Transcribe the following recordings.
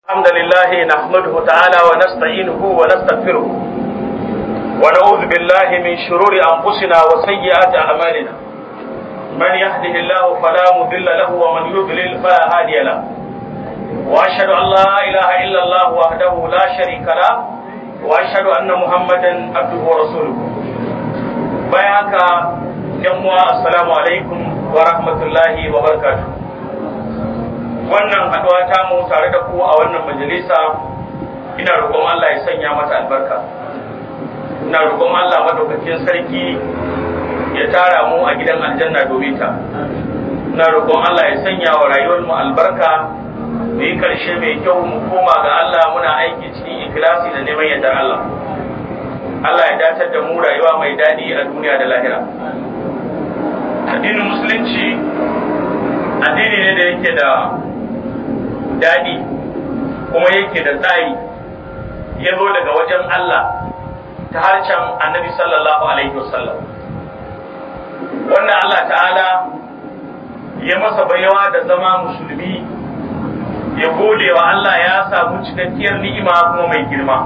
الحمد لله نحمده تعالى ونستعينه ونستغفره ونعوذ بالله من شرور أنفسنا وسيئات أعمالنا من يهده الله فلا مضل له ومن يضلل فلا هادي له وأشهد أن لا إله إلا الله وحده لا شريك له وأشهد أن محمدا عبده ورسوله بياك يوم السلام عليكم ورحمة الله وبركاته wannan haɗuwa ta mu tare da ku a wannan majalisa ina roƙon Allah ya sanya mata albarka ina roƙon Allah madaukakin sarki ya tara mu a gidan aljanna domin ta ina roƙon Allah ya sanya wa rayuwar mu albarka mu yi karshe mai kyau mu koma ga Allah muna aiki cikin ikhlasi da neman yardar Allah Allah ya datar da mu rayuwa mai daɗi a duniya da lahira addinin musulunci addini ne da yake da daɗi kuma yake da tsari ya zo daga wajen Allah ta harcen annabi sallallahu alaihi wasallam wannan Allah ta'ala ya masa baiwa da zama musulmi ya gode wa Allah ya samu cikakkiyar ni'ima kuma mai girma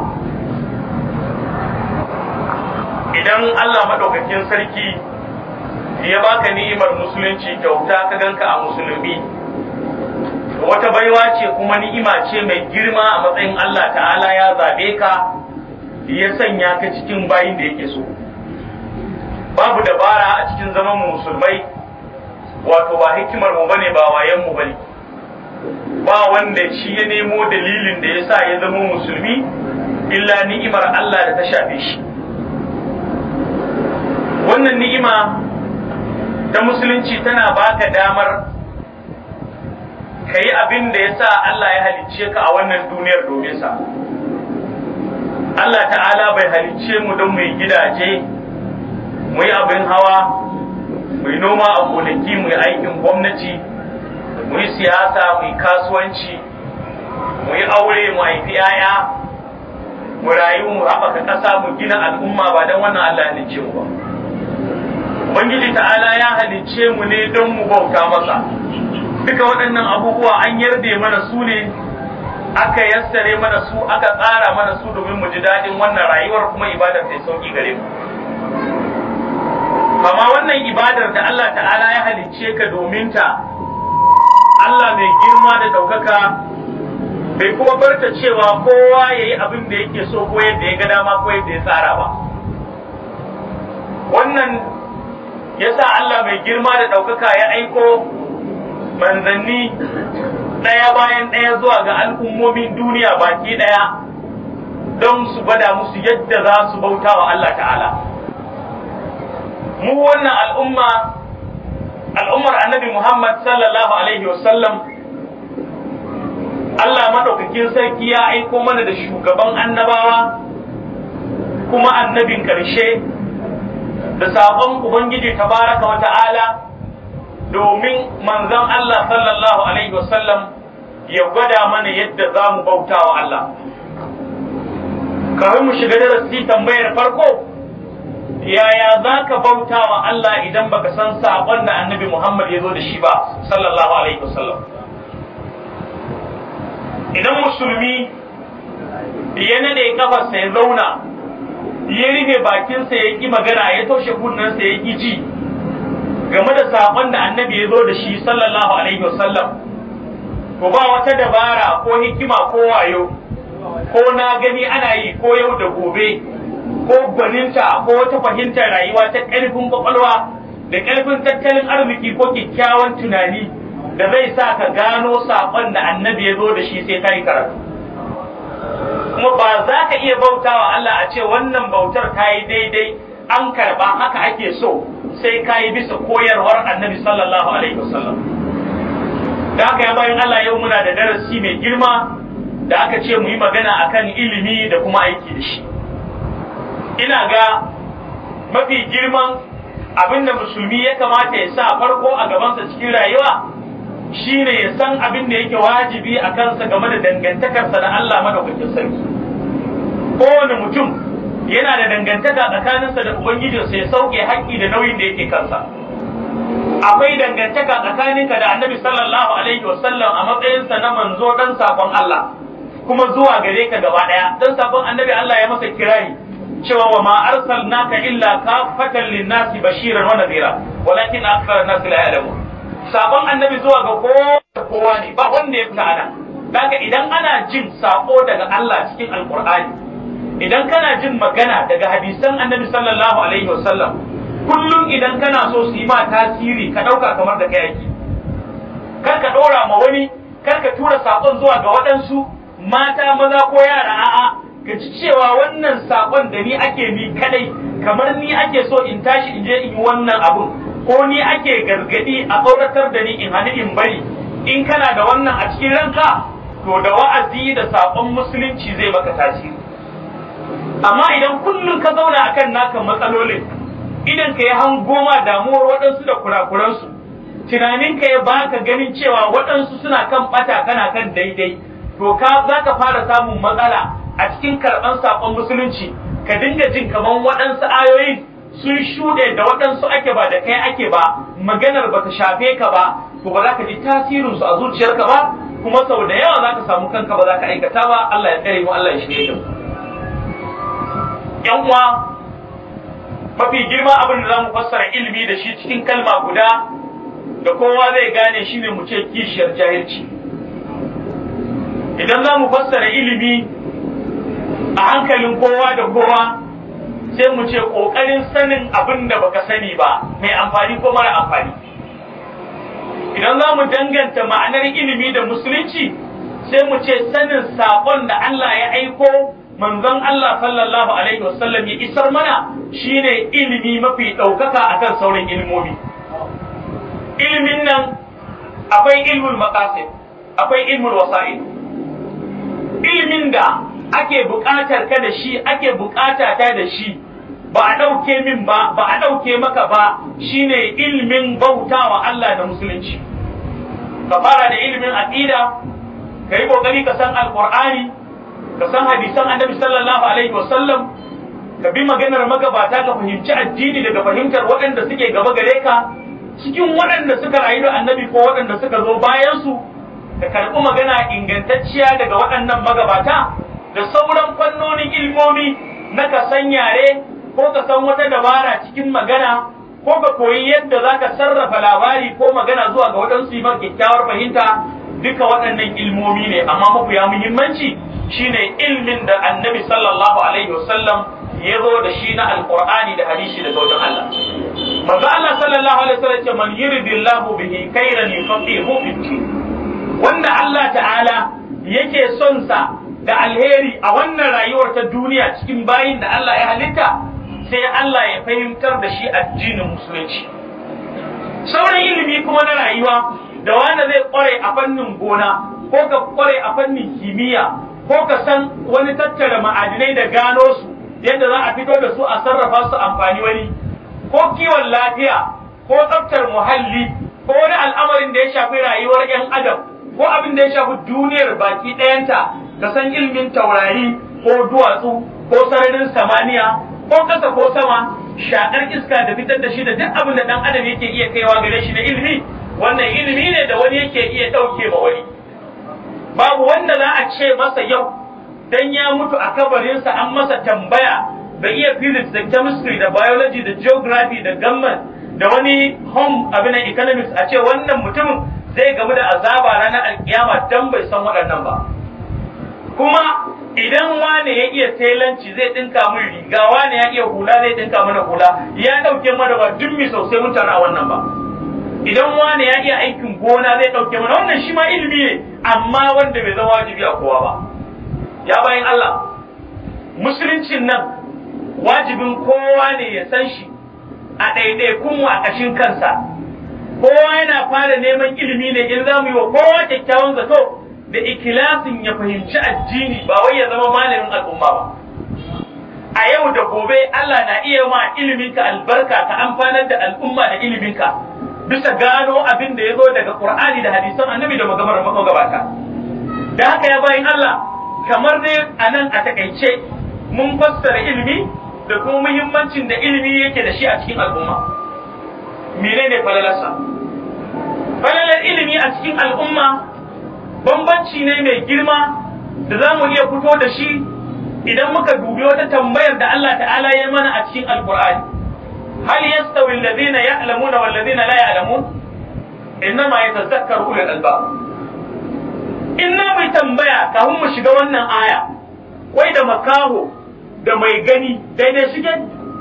idan Allah maɗaukakin sarki ya baka ni'imar musulunci kyauta ka ganka a musulmi wata baiwa ce kuma ni'ima ce mai girma a matsayin Allah ta'ala ya zabe ka ya sanya ka cikin bayin da yake so babu dabara a cikin zaman musulmai wato ba hikimar mu bane ba wayan mu bane ba wanda shi ya nemo dalilin da yasa ya zama musulmi illa ni'imar Allah da ta shafe shi wannan ni'ima ta musulunci tana baka damar ka yi abin da ya sa Allah ya halicce ka a wannan duniyar domin sa. Allah ta'ala bai halicce mu don mu yi gidaje, mu yi abin hawa, mu yi noma a gonaki, mu yi aikin gwamnati, mu yi siyasa, mu yi kasuwanci, mu yi aure, mu haifi 'ya'ya, mu rayu, mu haɓaka ƙasa, mu gina al'umma ba don wannan Allah ya halicce mu ba. Ubangiji ta'ala ya halicce mu ne don mu bauta masa. duka waɗannan abubuwa an yarda mana su ne aka yassare mana su aka tsara mana su domin mu ji daɗin wannan rayuwar kuma ibadar ta sauki gare mu kama wannan ibadar da Allah ta'ala ya halicce ka domin ta Allah mai girma da ɗaukaka bai kuma barta cewa kowa ya yi abin da yake so ko yadda ya ga dama ko yadda ya tsara ba wannan yasa Allah mai girma da ɗaukaka ya aiko manzanni ɗaya bayan ɗaya zuwa ga al'ummomin duniya baki ɗaya don su gwada musu yadda za su bauta wa Allah ta'ala. Mu wannan al'umma, al'ummar annabi Muhammad sallallahu Alaihi wasallam, Allah maɗaukakin sarki ya aiko mana da shugaban annabawa kuma annabin ƙarshe da saƙon Ubangiji tabaraka wa ta'ala. domin manzon Allah sallallahu Alaihi wasallam ya gwada mana yadda za mu bauta wa Allah. Kafin mu shiga darasi tambayar farko, yaya za ka bauta wa Allah idan baka san saƙon da annabi Muhammad ya zo da shi ba, sallallahu Alaihi wasallam. Idan musulmi ya nade kafarsa ya zauna, ya rufe bakinsa ya ƙi magana ya toshe kunnensa ya ƙi ji. game da saƙon da annabi ya zo da shi sallallahu alaihi wasallam ko ba wata dabara ko hikima ko wayo ko na gani ana yi ko yau da gobe ko gwaninta ko wata fahimtar rayuwa ta ƙarfin kwakwalwa da ƙarfin tattalin arziki ko kyakkyawan tunani da zai sa ka gano saƙon da annabi ya zo da shi sai ka yi karatu kuma ba za ka iya bautawa Allah a ce wannan bautar ta yi daidai an karba haka ake so sai ka yi bisa koyarwar annabi sallallahu alaihi wasallam da haka ya bayan Allah yau muna da darasi mai girma da aka ce mu yi magana akan ilimi da kuma aiki da shi ina ga mafi girman abin da musulmi ya kamata ya sa farko a gabansa cikin rayuwa shine ya san abin da yake wajibi a kansa game da dangantakarsa da Allah madaukakin sarki kowane mutum yana da dangantaka tsakaninsa da Ubangijinsa ya sauke haƙƙi da nauyin da yake kansa. Akwai dangantaka tsakaninka da annabi sallallahu alaihi wasallam a matsayinsa na manzo dan sakon Allah. kuma zuwa gare ka gaba daya dan sabon annabi Allah ya masa kirari cewa wa ma arsalnaka illa kafatan linnasi bashiran wa nadhira walakin akthara an-nas la ya'lamun sabon annabi zuwa ga kowa ne ba wanda ya fita ana daga idan ana jin sako daga Allah cikin alqur'ani idan kana jin magana daga hadisan annabi sallallahu alaihi wasallam kullum idan kana so su yi ma tasiri ka dauka kamar da kai yake kar ka dora ma wani kar ka tura sakon zuwa ga waɗansu mata maza ko yara a'a ka ji cewa wannan sakon da ni ake ni kadai kamar ni ake so in tashi in je in yi wannan abun ko ni ake gargadi a tsoratar da ni in hani in bari in kana da wannan a cikin ranka to da wa'azi da sakon musulunci zai maka tasiri amma idan kullum ka zauna akan naka matsalolin idan ka yi hangoma damuwar waɗansu da kurakuransu tunaninka ya baka ganin cewa waɗansu suna kan ɓata kana kan daidai to ka za ka fara samun matsala a cikin karɓan saƙon musulunci ka dinga jin kamar waɗansu ayoyin sun shuɗe da waɗansu ake ba da kai ake ba maganar ba ta shafe ka ba to ba za ka ji tasirinsu a zuciyarka ba kuma sau da yawa za ka samu kanka ba za ka aikata ba Allah ya tsare mu Allah ya shirye mu yan uwa mafi girma abin da za mu fassara ilimi da shi cikin kalma guda da kowa zai gane shi ne mu ce kishiyar jahilci idan za mu fassara ilimi a hankalin kowa da kowa sai mu ce ƙoƙarin sanin abin da baka sani ba mai amfani ko mara amfani idan za mu danganta ma'anar ilimi da musulunci sai mu ce sanin saƙon da Allah ya aiko manzon Allah sallallahu alaihi wasallam ya isar mana shine ilimi mafi ɗaukaka akan sauran ilmomi ilimin nan akwai ilmul maqasid akwai ilmul wasa'il ilimin da ake buƙatar ka da shi ake buƙata ta da shi ba a ɗauke min ba ba a ɗauke maka ba shine ilimin bautawa Allah da musulunci ka fara da ilimin aqida ka yi ƙoƙari ka san alƙur'ani ka san hadisan annabi sallallahu alaihi wasallam ka bi maganar magabata ka fahimci addini daga fahimtar waɗanda suke gaba gare ka cikin waɗanda suka rayu da annabi ko waɗanda suka zo bayan su ka karɓi magana ingantacciya daga waɗannan magabata da sauran fannonin ilmomi na ka san yare ko ka san wata dabara cikin magana ko ka koyi yadda za ka sarrafa labari ko magana zuwa ga waɗansu yi kyakkyawar fahimta duka waɗannan ilmomi ne amma mafiya muhimmanci shine ilmin da annabi sallallahu alaihi wasallam ya zo da shi na alqur'ani da hadisi daga wajen Allah manzo Allah sallallahu alaihi wasallam ce man yuridillahu bihi khairan yufaqihu fi din wanda Allah ta'ala yake son sa da alheri a wannan rayuwar ta duniya cikin bayin da Allah ya halitta sai Allah ya fahimtar da shi addinin musulunci sauran ilimi kuma na rayuwa da wanda zai kware a fannin gona ko ka kware a fannin kimiyya ko ka san wani tattara ma'adinai da gano su yadda za a fito da su a sarrafa su amfani wani ko kiwon lafiya ko tsaftar muhalli ko wani al'amarin da ya shafi rayuwar 'yan adam ko abin da ya shafi duniyar baki ɗayanta ka san ilmin taurari ko duwatsu ko sararin samaniya ko ƙasa ko sama shaƙar iska da fitar da shi da duk abin da ɗan adam yake iya kaiwa gare shi na ilimi wannan ilimi ne da wani yake iya ɗauke ma wani babu wanda za a ce masa yau dan ya mutu a kabarinsa an masa tambaya bai iya physics da chemistry da biology da geography da gamman da wani home abin economics a ce wannan mutumin zai gamu da azaba ranar alkiyama dan bai san waɗannan ba kuma idan wane ya iya telanci zai dinka min riga wane ya iya hula zai dinka mana hula ya dauke mana ba duk mi sosai mun tara wannan ba idan wane ya iya aikin gona zai dauke mana wannan shi ma ilimi ne amma wanda bai zama wajibi a kowa ba ya bayan Allah musuluncin nan wajibin kowa ne ya san shi a ɗaiɗaikun mu a ƙashin kansa kowa yana fara neman ilimi ne in za mu yi wa kowa kyakkyawan zato da ikilasin ya fahimci addini ba wai ya zama malamin al'umma ba a yau da gobe Allah na iya ma iliminka albarka ka amfanar da al'umma da iliminka bisa gano abin da ya zo daga Qur'ani da hadisan annabi da magabar magabata da haka ya bayin Allah kamar dai a nan a takaice mun fassara ilimi da kuma muhimmancin da ilimi yake da shi a cikin al'umma menene falalarsa falalar ilimi a cikin al'umma bambanci ne mai girma da za mu iya fito da shi idan muka dubi wata tambayar da Allah ta'ala ya mana a cikin alkur'ani hal yastawi alladhina ya'lamuna wal ladina la ya'lamun innama yatazakkaru ulul albab inna mai tambaya kafin mu shiga wannan aya wai da makaho da mai gani daidai suke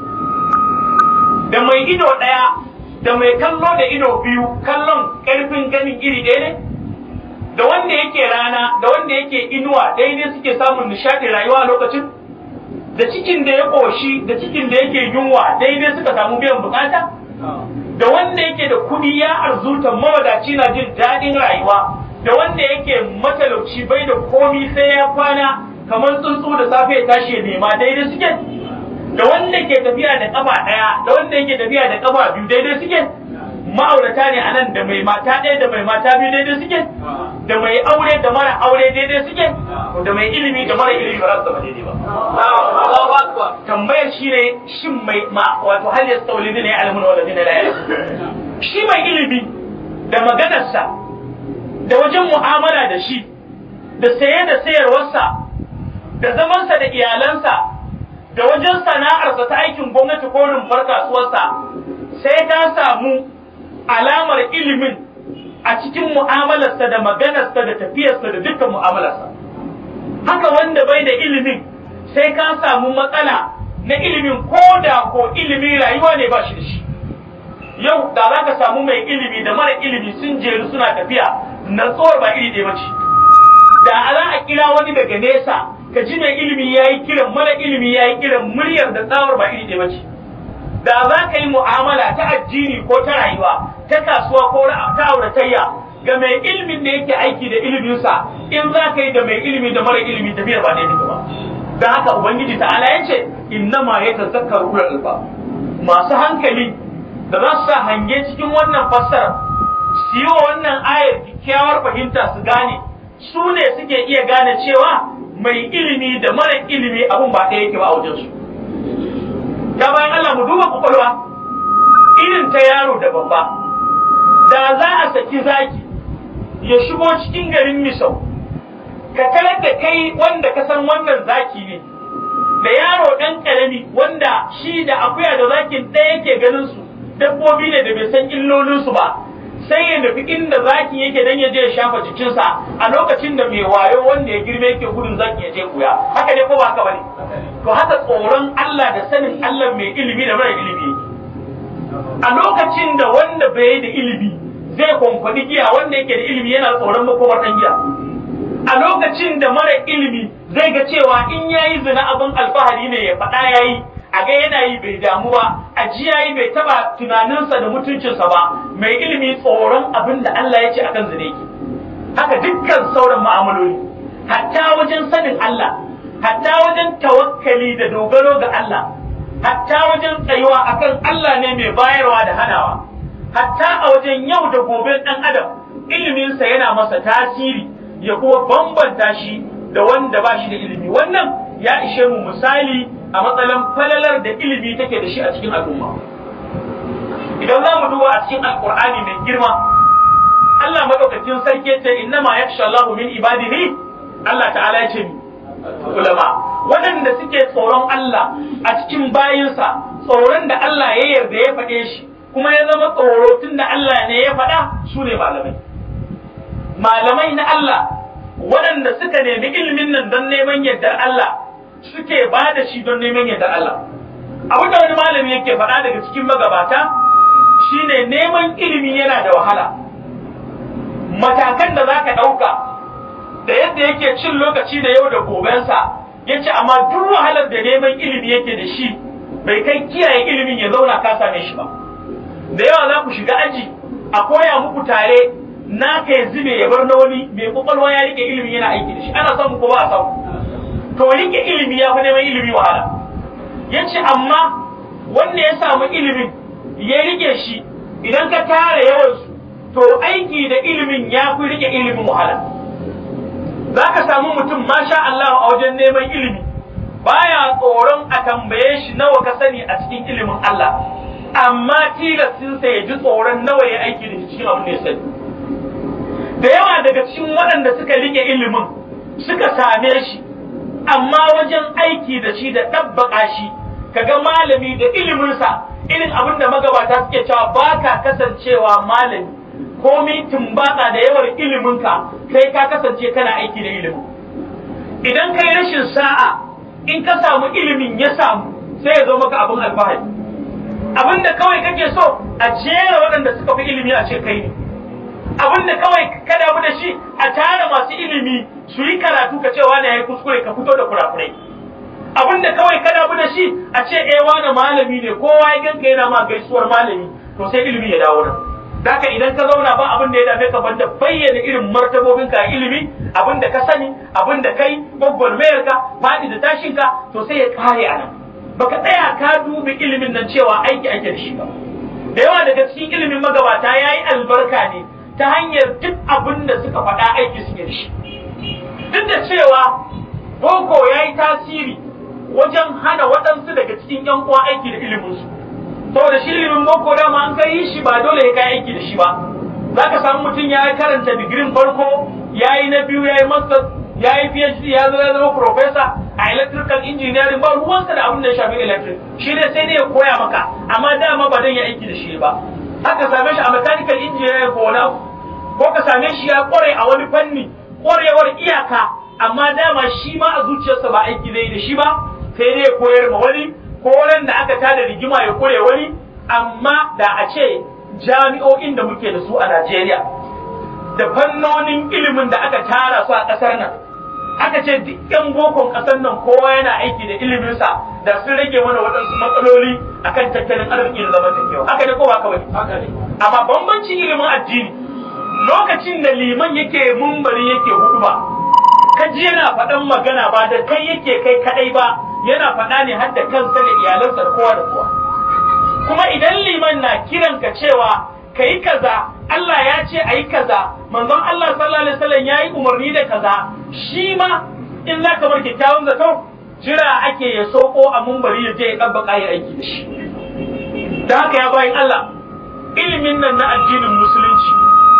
da mai ido ɗaya da mai kallo da ido biyu kallon ƙarfin ganin iri ɗaya ne da wanda yake rana da wanda yake inuwa daidai suke samun nishaɗi rayuwa a lokacin da cikin da ya ƙoshi da cikin da yake yunwa daidai suka samu biyan bukata da wanda yake da kuɗi ya arzuta mawadaci na jin daɗin rayuwa da wanda yake matalauci bai da komi sai ya kwana kamar tsuntsu da safe ya tashi ya nema daidai suke da wanda ke tafiya da kafa ɗaya da wanda yake tafiya da kafa biyu daidai suke ma'aurata ne a nan da mai mata ɗaya da mai mata biyu daidai suke da mai aure da mara aure daidai suke da mai ilimi da mara ilimi ba za su zama daidai ba tambayar shi ne shin mai ma wato hal yastawli ne alamun wala dina la shi mai ilimi da maganarsa da wajen mu'amala da shi da saye da sayarwarsa da zamansa da iyalansa da wajen sana'arsa ta aikin gwamnati ko rumfar kasuwarsa sai ta samu alamar ilimin a cikin mu'amalarsa da maganarsa da tafiyarsa da dukkan mu'amalarsa haka wanda bai da ilimin sai ka samu matsala na ilimin ko da ko ilimi rayuwa ne ba shi da shi yau da za ka samu mai ilimi da mara ilimi sun jeru suna tafiya natsuwar ba iri ɗaya ba ce da za a kira wani daga nesa ka ji mai ilimi ya yi kiran mara ilimi ya yi kiran muryar da tsawar ba iri ɗaya ba ce da za ka yi mu'amala ta addini ko ta rayuwa ta kasuwa ko ta auratayya ga mai ilimin da yake aiki da iliminsa in za ka yi da mai ilimi da mara ilimi tafiyar ba daidai ba don haka ubangiji ta'ala ya ce innama ya tazakkar ulul alba masu hankali da za su sa hange cikin wannan fassara su yi wa wannan ayar kyakkyawar fahimta su gane su ne suke iya gane cewa mai ilimi da mara ilimi abun ba ɗaya yake ba a wajensu ya bayan Allah mu duba kwakwalwa irin ta yaro da babba da za a saki zaki ya shigo cikin garin misau ka tarar da kai wanda ka san wannan zaki ne da yaro ɗan ƙarami wanda shi da akuya da zakin ɗaya yake ganin su dabbobi ne da bai san illolinsu ba sai ya nufi inda zaki yake dan ya je ya shafa jikinsa a lokacin da mai wayo wanda ya girme yake gudun zaki ya je kuya haka ne ko ba haka bane to haka tsoron Allah da sanin Allah mai ilimi da mara ilimi a lokacin da wanda bai da ilimi zai kwankwadi giya wanda yake da ilimi yana tsoron makomar dan giya a lokacin da mara ilimi zai ga cewa in yayi zina abin alfahari ne ya faɗa yayi a ga yana yi bai damu ba a ji yayi bai taba tunaninsa da mutuncinsa ba mai ilimi tsoron abin da Allah ya ce akan zina yake haka dukkan sauran ma'amaloli hatta wajen sanin Allah hatta wajen tawakkali da dogaro ga Allah hatta wajen tsayuwa akan Allah ne mai bayarwa da hanawa hatta a wajen yau da gobe ɗan adam iliminsa yana masa tasiri ya kuma bambanta shi da wanda ba shi da ilimi wannan ya ishe mu misali a matsalan falalar da ilimi take da shi a cikin al'umma idan za mu duba a cikin alkur'ani mai girma Allah madaukakin sarki ce innama yakhsha Allahu min ibadihi Allah ta'ala ya ce ulama waɗanda suke tsoron Allah a cikin bayinsa tsoron da Allah ya yarda ya faɗe shi kuma ya zama tsoro tun da Allah ne ya faɗa su ne malamai malamai na Allah waɗanda suka nemi ilimin nan don neman yardar Allah suke ba da shi don neman yardar Allah abin da wani malami yake faɗa daga cikin magabata shine neman ilimi yana da wahala matakan da za ka ɗauka da yadda yake cin lokaci da yau da gobensa ya ce amma duk wahalar da neman ilimi yake da shi bai kai kiyaye ilimin ya zauna ka same shi ba da yawa za ku shiga aji a koya muku tare na ka ya zube ya bar na wani mai kwakwalwa ya rike ilimi yana aiki da shi ana samu ko ba a samu to rike ilimi ya fi neman ilimi wahala ya ce amma wanda ya samu ilimin ya rike shi idan ka tara yawansu to aiki da ilimin ya fi rike ilimin wahala za ka samu mutum masha Allah a wajen neman ilimi baya tsoron a tambaye shi nawa ka sani a cikin ilimin Allah amma tilastinsa ya ji tsoron nawa ya aiki da cikin abin da ya sani da yawa daga cikin waɗanda suka rike ilimin suka same shi amma wajen aiki da shi da ɗabbaƙa shi kaga malami da iliminsa irin abin da magabata suke cewa ba ka kasancewa malami komai tumbaka da yawar iliminka kai ka kasance kana aiki da ilimin idan kai rashin sa'a in ka samu ilimin ya samu sai ya zo maka abin alfahari abin da kawai kake so a jera waɗanda suka fi ilimi a ce kai ne abin da kawai ka damu da shi a tara masu ilimi su yi karatu ka ce wani ya yi kuskure ka fito da kurakurai abin da kawai ka damu da shi a ce eh wani malami ne kowa ya ganka yana ma gaisuwar malami to sai ilimi ya dawo nan Daka idan ka zauna ba abin da ya dame ka banda bayyana irin martabobin ka ilimi abin da ka sani abin da kai gwagwarmayar ka faɗi da tashin ka to sai ya kare a nan baka tsaya ka dubi ilimin nan cewa aiki ake da shi ba da yawa daga cikin ilimin magabata ya yi albarka ne ta hanyar duk abin da suka faɗa aiki suke da shi duk da cewa boko ya yi tasiri wajen hana waɗansu daga cikin yan uwa aiki da iliminsu saboda shi ilimin boko dama an kai shi ba dole ya kai aiki da shi ba za ka samu mutum ya karanta digirin farko ya yi na biyu ya yi masters ya yi phd ya zo ya zama professor a electrical engineering ba ruwansa da abin da ya shafi electric shi ne sai ne ya koya maka amma dama ba zan yi aiki da shi ba haka same shi a mechanical engineering ko wani abu ko ka same shi ya kware a wani fanni kwarewar iyaka amma dama shi ma a zuciyarsa ba aiki zai da shi ba sai dai ya koyar ma wani ko ran da aka tada rigima ya kure wani amma da a ce jami'o'in da muke da su a Najeriya da fannonin ilimin da aka tara su a ƙasar nan aka ce duk yan bokon ƙasar nan kowa yana aiki da iliminsa da sun rage mana waɗansu matsaloli akan tattalin arziki da zamantakewa haka ne ko ba kawai amma bambancin ilimin addini lokacin da liman yake mumbari yake hudu ba kaji yana faɗan magana ba da kai yake kai kadai ba yana faɗa ne har da kansa da iyalansa da kowa da kowa kuma idan liman na kiran ka cewa ka yi kaza Allah ya ce a yi kaza manzon Allah sallallahu alaihi wasallam ya yi umarni da kaza shi ma in za ka bar kyakkyawan zato jira ake ya soko a mumbari ya je ya ɗabbaka ya aiki da shi da haka ya bayan Allah ilimin nan na addinin musulunci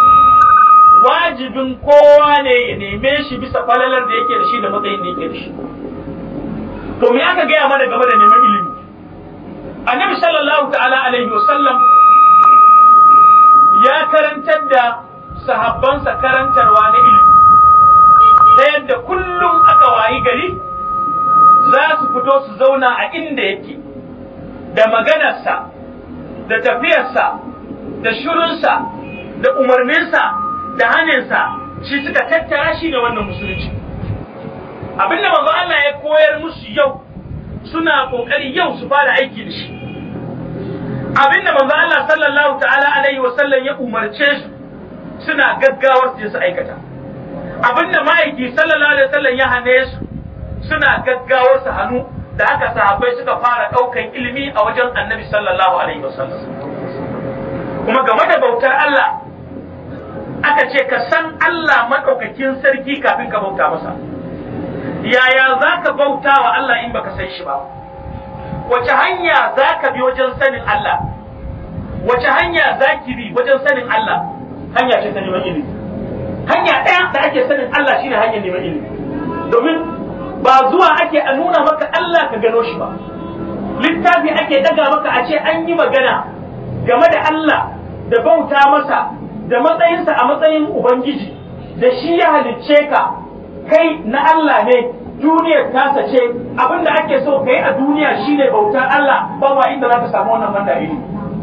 wajibin kowa ne ya neme shi bisa falalar da yake da shi da matsayin da yake da shi to me aka gaya mana game da neman ilimi annabi sallallahu ta'ala alaihi wasallam ya karantar da sahabbansa karantarwa na ilimi ta yadda kullum aka wayi gari za su fito su zauna a inda yake da maganarsa da tafiyarsa da shirunsa da umarninsa da haninsa shi suka tattara shi da wannan musulunci abinda manzo Allah ya koyar musu yau suna kokari yau su fara aiki da shi abinda manzo Allah sallallahu ta'ala alaihi wa sallam ya umarce su suna gaggawar su su aikata abinda ma'aiki sallallahu alaihi wa sallam ya hane su suna gaggawar su hannu da haka sahabbai suka fara daukan ilimi a wajen annabi sallallahu alaihi wa sallam kuma game da bautar Allah aka ce ka san Allah maɗaukakin sarki kafin ka bauta masa yaya za ka bauta wa Allah in baka san shi ba wace hanya za ka bi wajen sanin Allah wace hanya za ki bi wajen sanin Allah hanya ce ta neman ilimi hanya ɗaya da ake sanin Allah shine hanyar neman ilimi domin ba zuwa ake a nuna maka Allah ka gano shi ba littafi ake daga maka a ce an yi magana game da Allah da bauta masa da matsayinsa a matsayin Ubangiji da shi ya halicce ka kai na Allah ne duniyar tasa ce abin da ake so ka yi a duniya shine bautar Allah ba wa inda za ka samu wannan banda ilimi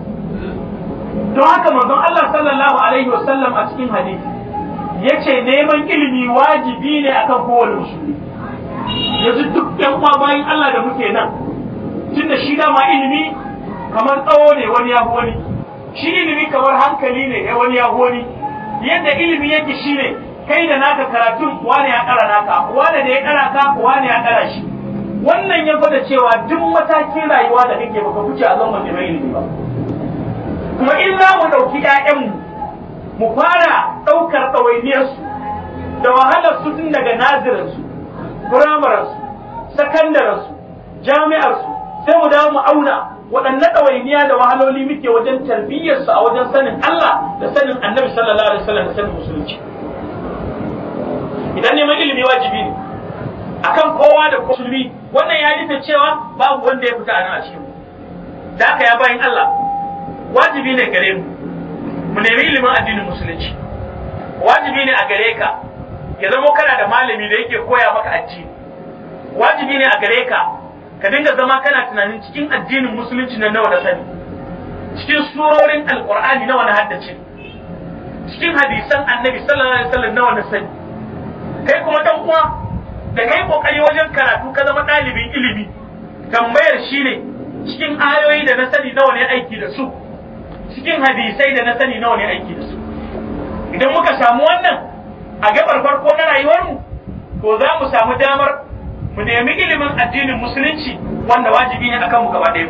don haka manzon Allah sallallahu alaihi wasallam a cikin hadisi yace neman ilimi wajibi ne akan kowane musulmi yanzu duk yan uwa bayan Allah da muke nan tunda shi dama ilimi kamar tsawo ne wani ya wani shi ilimi kamar hankali ne ya wani ya wani yadda ilimi yake shine kai da naka karatun wani ya kara naka wani da ya kara ka wani ya kara shi wannan ya gwada cewa duk matakin rayuwa da kake baka wuce a zaman neman ilimi ba kuma in za mu ɗauki ‘ya'yanmu mu fara ɗaukar ɗawainiyarsu da wahalar su tun daga nazirinsu firamaransu sakandaransu jami'arsu sai mu dawo mu auna waɗanne ɗawainiya da wahaloli muke wajen tarbiyyarsu a wajen sanin Allah da sanin annabi sallallahu alaihi wasallam da sanin musulunci dan neman ilimi wajibi ne akan kowa da musulmi wannan ya nufi cewa babu wanda ya fita a nan a cikin da haka ya bayin Allah wajibi ne gare mu mu nemi ilimin addinin musulunci wajibi ne a gare ka ya zama kana da malami da yake koya maka addini wajibi ne a gare ka ka dinga zama kana tunanin cikin addinin musulunci na nawa na sani cikin surorin alqur'ani nawa na haddace cikin hadisan annabi sallallahu alaihi wasallam nawa na sani kai kuma dan uwa da kai kokari wajen karatu ka zama ɗalibin ilimi tambayar shi ne cikin ayoyi da na sani nawa ne aiki da su cikin hadisai da na sani nawa ne aiki da su idan muka samu wannan a gabar farko na rayuwarmu to za mu samu damar mu nemi ilimin addinin musulunci wanda wajibi ne akan mu gaba ɗaya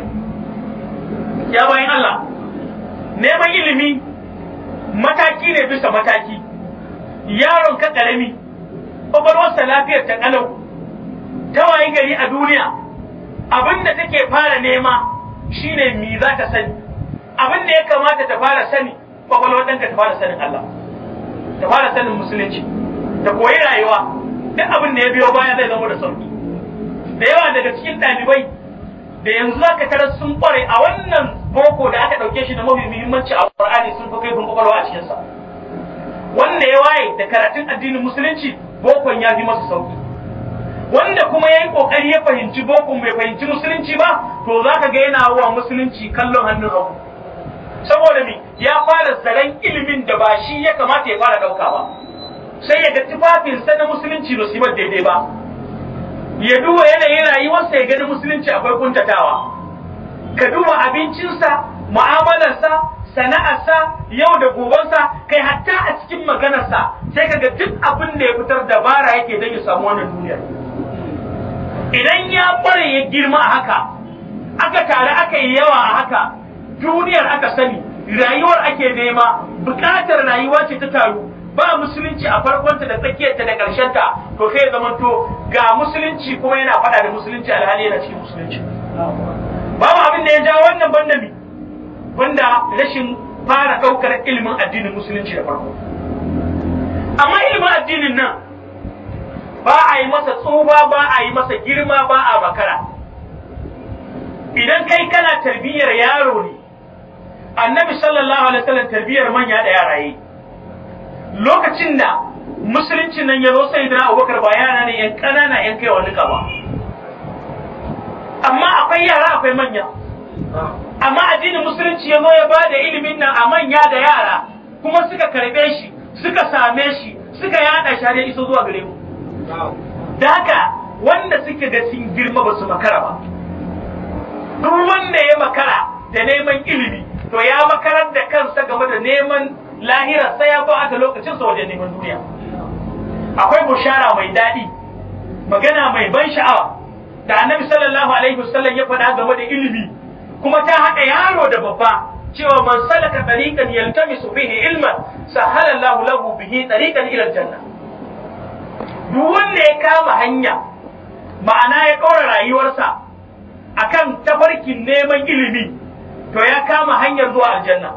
ya bayan Allah neman ilimi mataki ne bisa mataki yaron ka ƙarami kwakwalwarsa lafiyar ta kalau ta wayi gari a duniya abin da take fara nema shine mi za ta sani abin da ya kamata ta fara sani kwakwalwar ɗanka ta fara sanin Allah ta fara sanin musulunci ta koyi rayuwa duk abin da ya biyo baya zai zama da sauki da yawa daga cikin ɗalibai da yanzu za ka tarar sun kware a wannan boko da aka ɗauke shi da mafi muhimmanci a Qur'ani sun fi kaifin kwakwalwa a cikinsa wanda ya waye da karatun addinin musulunci bokon ya fi masa sauki wanda kuma ya yi kokari ya fahimci bokon bai fahimci musulunci ba to za ka ga yana wa musulunci kallon hannun hagu saboda me ya fara zaren ilimin da ba shi ya kamata ya fara ɗauka ba sai ya ga tufafinsa na musulunci ba su yi daidai ba ya duba yanayin rayuwarsa ya gani musulunci akwai kuntatawa ka duba abincinsa mu'amalarsa sana'arsa yau da gobensa kai hatta a cikin maganarsa sai kaga duk abin da ya fitar dabara yake don ya samu wannan duniyar idan ya bare ya girma a haka aka tare aka yi yawa a haka duniyar aka sani rayuwar ake nema bukatar rayuwa ce ta taru ba musulunci a farkonta da tsakiyarta da ƙarshenta to sai ya zamanto ga musulunci kuma yana faɗa da musulunci alhali yana cikin musulunci babu abin da ya ja wannan banda mi wanda rashin fara ɗaukar ilimin addinin musulunci da farko amma ilimin addinin nan ba a yi masa tsufa ba a yi masa girma ba a bakara idan kai kana tarbiyyar yaro ne annabi sallallahu alaihi wasallam tarbiyyar manya da yara yi lokacin da musulunci nan ya zo sai da abubakar ba yara ne yan ƙanana yan kai wani ba amma akwai yara akwai manya amma addinin musulunci ya zo ya ba da ilimin nan a manya da yara kuma suka karbe shi suka same shi suka yada shi har ya iso zuwa gare mu da haka wanda suke ga sun girma ba su makara ba duk wanda ya makara da neman ilimi to ya makarar da kansa game da neman lahira sai ya ba lokacin sa wajen neman duniya akwai bushara mai daɗi magana mai ban sha'awa da annabi sallallahu alaihi wasallam ya faɗa game da ilimi kuma ta haɗa yaro da babba cewa man salaka tariqan yaltamisu bihi ilman sahala Allahu lahu bihi tariqan ila janna duk wanda ya kama hanya ma'ana ya ɗora rayuwarsa akan tafarkin neman ilimi to ya kama hanyar zuwa aljanna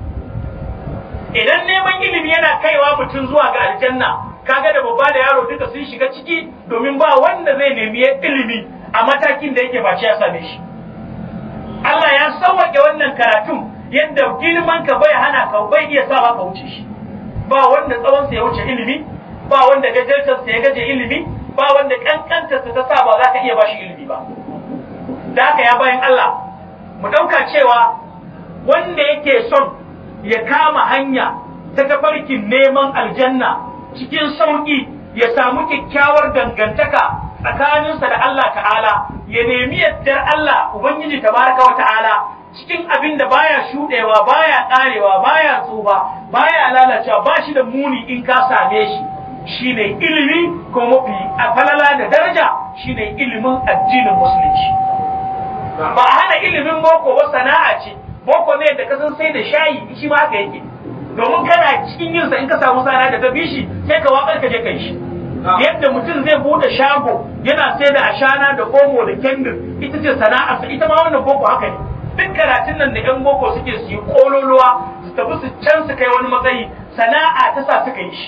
idan neman ilimi yana kaiwa mutum zuwa ga aljanna kaga da babba da yaro duka sun shiga ciki domin ba wanda zai nemi ilimi a matakin da yake ba ya same shi Allah ya sauwaƙe wannan karatun yadda girman ka bai hana ka bai iya sa ka wuce shi ba wanda tsawon sa ya wuce ilimi ba wanda gajartar sa ya gaje ilimi ba wanda kankantar sa ta sa ba za ka iya bashi ilimi ba da haka ya bayan Allah mu ɗauka cewa wanda yake son ya kama hanya ta tafarkin neman aljanna cikin sauƙi ya samu kyakkyawar dangantaka tsakaninsa da Allah ta'ala ya nemi yardar Allah Ubangiji tabaraka wa ta'ala cikin abin da baya shuɗewa baya ƙarewa baya tsufa baya lalacewa ba shi da muni in ka same shi shine ilimi ko mafi a falala da daraja shine ilimin addinin musulunci ba a hana ilimin boko ba sana'a ce boko ne da kasan sai da shayi shi ma haka yake domin kana cikin yin sa in ka samu sana da ta bi shi sai ka wakar ka je kai shi yadda mutum zai bude shago yana sai da ashana da omo da kendir ita ce sana'a sa ita ma wannan boko haka ne duk karatun nan da yan boko suke su yi kololuwa su tafi su can su kai wani matsayi sana'a ta sa suka yi shi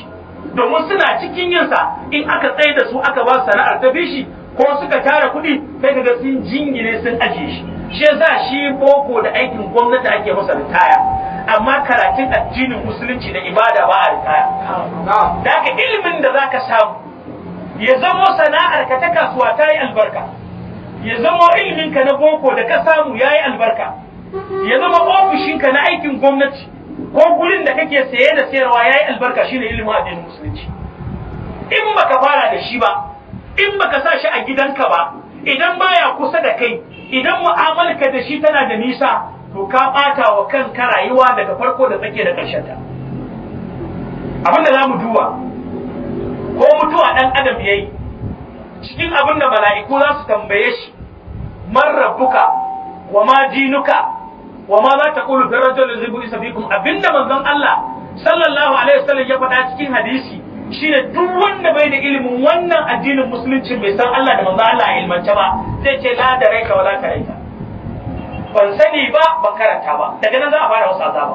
domin suna cikin yinsa in aka tsaye da su aka ba sana'ar ta bishi ko suka tara kuɗi sai kaga sun jingine sun ajiye shi shi yasa shi boko da aikin gwamnati ake masa ritaya amma karatun addinin musulunci da ibada ba a ritaya da haka ilimin da zaka samu ya zamo sana'ar ka ta kasuwa ta yi albarka ya zamo ilimin ka na boko da ka samu ya yi albarka ya zama ofishin ka na aikin gwamnati ko gurin da kake saye da sayarwa ya yi albarka shine ilimin addinin musulunci in baka fara da shi ba in baka sa shi a gidanka ba idan baya kusa da kai idan mu'amalarka da shi tana da nisa to ka bata wa kanka rayuwa daga farko da tsake da ƙarshen ta abin da zamu duba ko mutuwa dan adam yayi cikin abin da mala'iku za su tambaye shi man rabbuka wa ma dinuka wa ma za ta qulu fi rajulin zibu isa fikum abinda manzon Allah sallallahu alaihi wasallam ya faɗa cikin hadisi shine duk wanda bai da ilimin wannan addinin musulunci bai san Allah da manzo Allah a ilmance ba zai ce la da raika wala ta raika ban sani ba ban karanta ba daga nan za a fara wasu azaba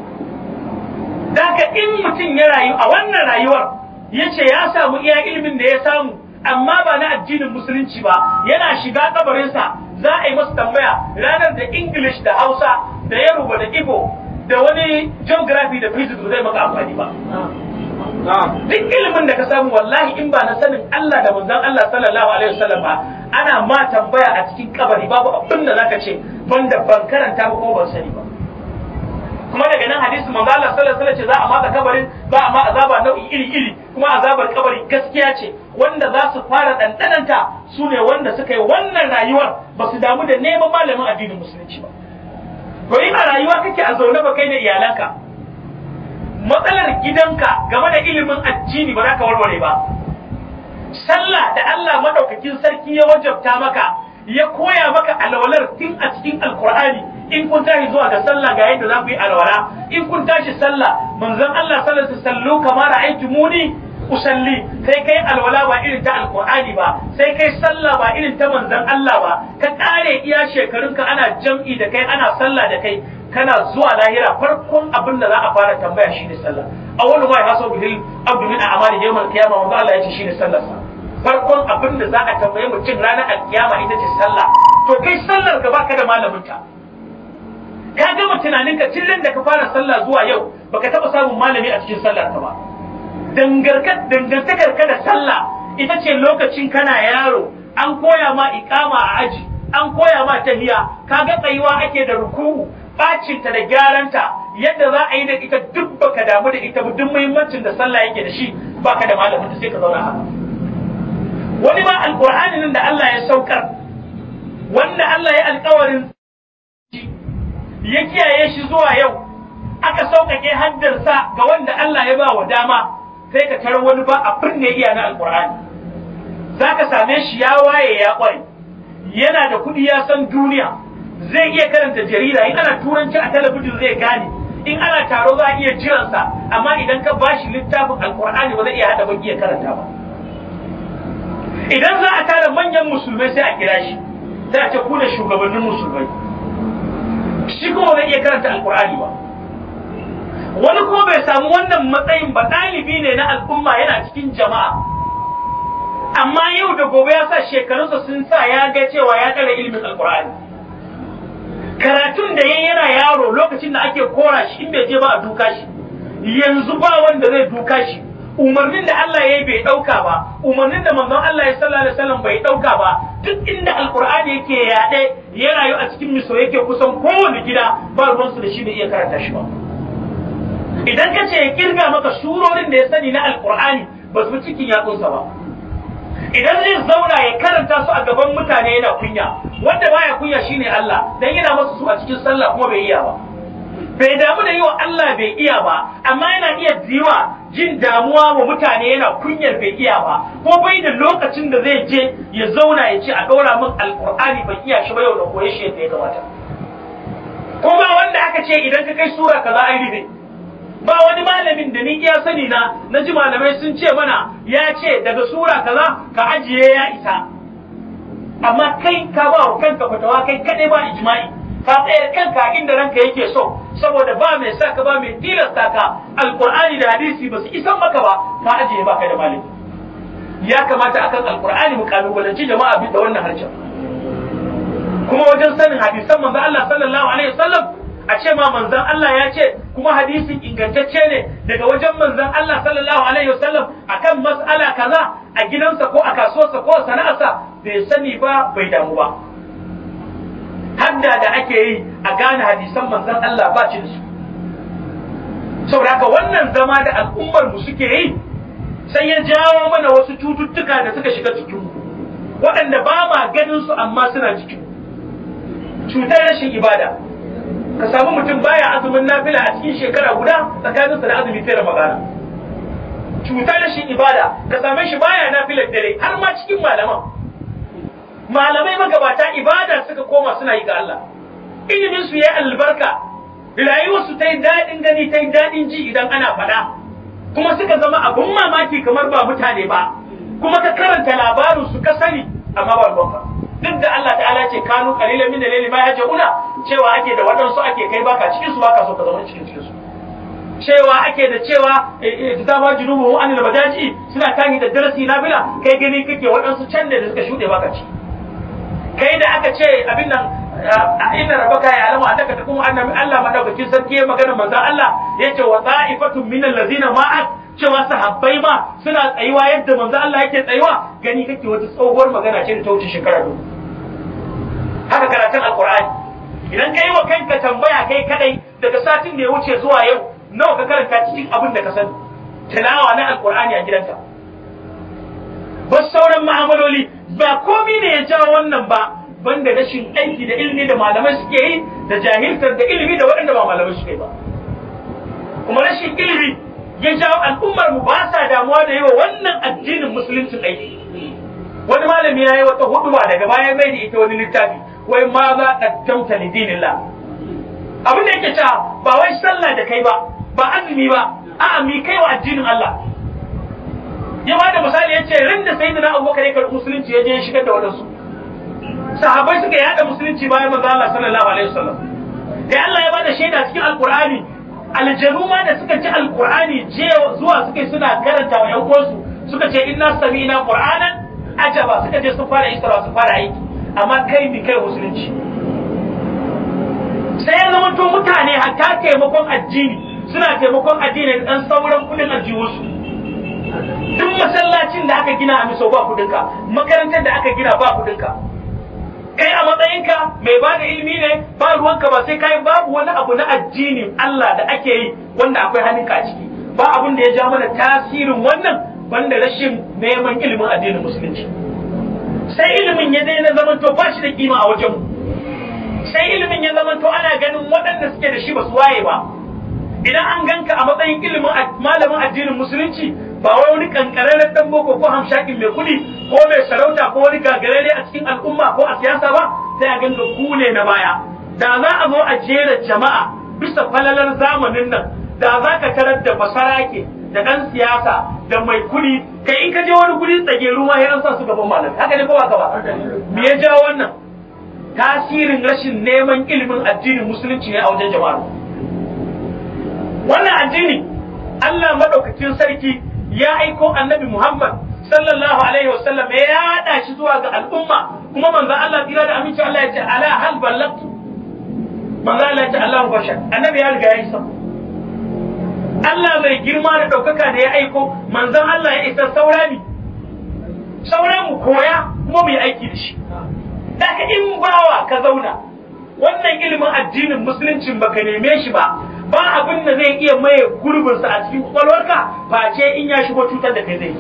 daga in mutum ya rayu a wannan rayuwar ya ce ya samu iya ilimin da ya samu amma ba na addinin musulunci ba yana shiga kabarinsa za a yi masa tambaya ranar da english da hausa da yaruba da igbo da wani geography da physics zai maka amfani ba duk ilimin da ka samu wallahi in ba na sanin Allah da manzon Allah sallallahu alaihi wasallam ba ana ma tambaya a cikin kabari babu abin da zaka ce banda ban karanta ba ko ban sani ba kuma daga nan hadisi manzo Allah sallallahu alaihi wasallam ce za a maka kabarin za a ma azaba nau'i iri iri kuma azabar kabari gaskiya ce wanda za su fara dandananta su ne wanda suka yi wannan rayuwar ba su damu da neman malamin addinin musulunci ba to in a rayuwa kake a zaune ba kai da iyalanka matsalar gidanka game da ilimin addini ba za ka warware ba sallah da Allah madaukakin sarki ya wajabta maka ya koya maka alwalar tun a cikin alkur'ani in kun tashi zuwa ga sallah ga yadda za ku yi alwala in kun tashi sallah manzon Allah sallallahu alaihi wasallam kamar muni usalli sai kai alwala ba irin ta alkur'ani ba sai kai sallah ba irin ta manzon Allah ba ka kare iya shekarunka ana jam'i da kai ana sallah da kai kana zuwa lahira farkon abin da za a fara tambaya shine sallah awwalu ma yahasu bihi abdu min a'mali yawm al-qiyamah wanda Allah ya ce shine sallar sa farkon abin da za a tambaye mutum ranar al-qiyama ita ce sallah to kai sallar ka baka da malamin ta ka gama tunanin ka tun da ka fara sallah zuwa yau baka taba samun malami a cikin sallar ka ba dangantakar ka da sallah ita ce lokacin kana yaro an koya ma iqama a aji an koya ma tahiya kaga tsayuwa ake da ruku'u bacinta da gyaranta yadda za a yi da ita duk baka damu da ita duk muhimmancin da sallah yake da shi baka da malamin sai ka zauna haka wani ma alqur'ani nan da Allah ya saukar wanda Allah ya alƙawarin ya kiyaye shi zuwa yau aka sauƙaƙe haddarsa ga wanda Allah ya ba wa dama sai ka tarar wani ba abin ne iya na alqur'ani zaka same shi ya waye ya ƙware yana da kuɗi ya san duniya zai iya karanta jarida in ana turanci a talabijin zai gane in ana taro za a iya jiransa amma idan ka bashi littafin alkur'ani ba zai iya hada baki ya karanta ba idan za a tara manyan musulmai sai a kira shi sai a ce ku da shugabannin musulmai shi kuma zai iya karanta alkur'ani ba wani kuma bai samu wannan matsayin ba ɗalibi ne na al'umma yana cikin jama'a amma yau da gobe ya sa shekarunsa sun sa ya ga cewa ya ɗara ilimin alkur'ani karatun da yayi yana yaro lokacin da ake kora shi in bai je ba a duka shi yanzu ba wanda zai duka shi umarnin da Allah ya yi bai dauka ba umarnin da manzon Allah ya sallallahu alaihi wasallam bai dauka ba duk inda alqur'ani yake yaɗe ya rayu a cikin miso yake kusan kowane gida ba ruwan su da shi bai iya karanta shi ba idan ka ce ya kirga maka surorin da ya sani na alqur'ani ba su cikin yatsunsa ba idan zai zauna ya karanta su a gaban mutane yana kunya wanda baya kunya shine Allah dan yana masa su a cikin sallah kuma bai iya ba bai damu da yi wa Allah bai iya ba amma yana iya jiwa jin damuwa wa mutane yana kunyar bai iya ba ko bai da lokacin da zai je ya zauna ya ce a ɗora min alkur'ani ban iya shi ba yau da koye shi yadda ya kamata ko ba wanda aka ce idan ka kai sura kaza ai rufe ba wani malamin da ni iya sani na na ji malamai sun ce mana ya ce daga sura kaza ka ajiye ya isa amma kai ka ba wa kanka fatawa kai kadai ba ijma'i ka tsaya kanka inda ranka yake so saboda ba mai sa ka ba mai tilasta ka alqur'ani da hadisi ba su isan maka ba ka ajiye baka da malami ya kamata akan alqur'ani mu kalubalanci jama'a bi da wannan harshen kuma wajen sanin hadisan manzon Allah sallallahu alaihi wasallam a ce ma manzon Allah ya ce kuma hadisin ingantacce ne daga wajen manzon Allah sallallahu alaihi wasallam akan mas'ala kaza a gidansa ko a kasuwarsa ko a sana'arsa bai sani ba bai damu ba hadda da ake yi a gane hadisan manzon Allah ba shi da su saboda haka wannan zama da al'ummar mu suke yi sai ya jawo mana wasu cututtuka da suka shiga cikin mu waɗanda ba ma ganin su amma suna cikin cutar rashin ibada ka samu mutum baya azumin nafila a cikin shekara guda tsakaninsa da azumi sai magana cutar rashin ibada ka same shi baya nafilar dare har ma cikin malaman malamai magabata ibada suka koma suna yi ga Allah ilimin su yayi albarka rayuwar su ta yi daɗin gani ta yi daɗin ji idan ana faɗa kuma suka zama abun mamaki kamar ba mutane ba kuma ka karanta labarin su ka sani amma ba ruwanka duk da Allah ta'ala ce kanu qalilan min al-layli ma yajuna cewa ake da waɗansu ake kai baka cikin su baka so ka zama cikin cikin su cewa ake da cewa ta ba junubu an da bajaji suna kani da darasi na bila kai gani kake waɗansu can da suka shuɗe baka ci kai da aka ce abin nan inna rabbaka ya alamu annaka takum annabi Allah madaukakin sarki ya magana manzo Allah yace wa ta'ifatun min allazina ma'ak cewa sahabbai ma suna tsayuwa yadda manzo Allah yake tsayuwa gani kake wata tsohuwar magana ce da ta wuce shekara dubu haka karatun alqur'ani idan kai wa kanka tambaya kai kadai daga satin da ya wuce zuwa yau nawa ka karanta cikin abin da ka sani tilawa na alqur'ani a gidanka ba sauran ma'amaloli ba komi ne ya jawo wannan ba banda rashin aiki da ilimi da malamai suke yi da jahiltar da ilimi da waɗanda ba malamai suke ba kuma rashin ilimi ya jawo al'ummar mu ba sa damuwa da yi wa wannan addinin musuluncin aiki wani malami ya yi wata huduba daga bayan mai da ita wani littafi wai ma za a tamta li dinillah abin da yake cewa ba wai sallah da kai ba ba azumi ba a'a mi kai wa addinin Allah ya ba da misali ya ce ran da sayyidina Abubakar ya karɓi musulunci ya je ya shigar da wadansu sahabbai suka yada musulunci bayan manzo Allah sallallahu alaihi wasallam da Allah ya bada shaida cikin alqur'ani aljanu ma da suka ji alqur'ani je zuwa suka suna karanta wa yan uwansu suka ce inna sami'na qur'anan ajaba suka je sun fara isra sun fara aiki amma kai bi kai musulunci sai ya zama to mutane hatta taimakon addini suna taimakon addini dan sauran kudin aljihunsu duk masallacin da aka gina a miso ba kudinka makarantar da aka gina ba kudinka kai a matsayinka mai ba da ilimi ne ba ruwanka ba sai kai babu wani abu na addinin Allah da ake yi wanda akwai hannunka a ciki ba abin da ya ja mana tasirin wannan banda rashin neman ilimin addinin musulunci sai ilimin ya daina zaman to ba shi da kima a wajen sai ilimin ya zaman to ana ganin waɗanda suke da shi ba su waye ba idan an ganka a matsayin ilimin malamin addinin musulunci ba wai wani kankararren dan boko ko hamshakin mai kuɗi ko mai sarauta ko wani gagarare a cikin al'umma ko a siyasa ba sai a ganga ku ne na baya da za a zo a jera jama'a bisa falalar zamanin nan da za ka tarar da basarake da ɗan siyasa da mai kuɗi kai in ka je wani kuɗi tsage ruwa ya an sa su gaban malam haka ne ko ba ka ba me ya jawo wannan tasirin rashin neman ilimin addinin musulunci ne a wajen jama'a wannan addini Allah madaukakin sarki ya aiko annabi Muhammad sallallahu alaihi wasallam ya yada shi zuwa ga al'umma kuma manzo Allah tira da aminci Allah ya ce ala hal ballagtu manzo Allah ya ce Allahu bashar annabi ya riga ya isa Allah mai girma da daukaka da ya aiko manzon Allah ya isa saurani sauran mu koya kuma mu yi aiki da shi daga in bawa ka zauna wannan ilimin addinin musuluncin baka neme shi ba ba abin da zai iya maye gurbinsa a cikin kwakwalwarka face in ya shigo cutar da kai zai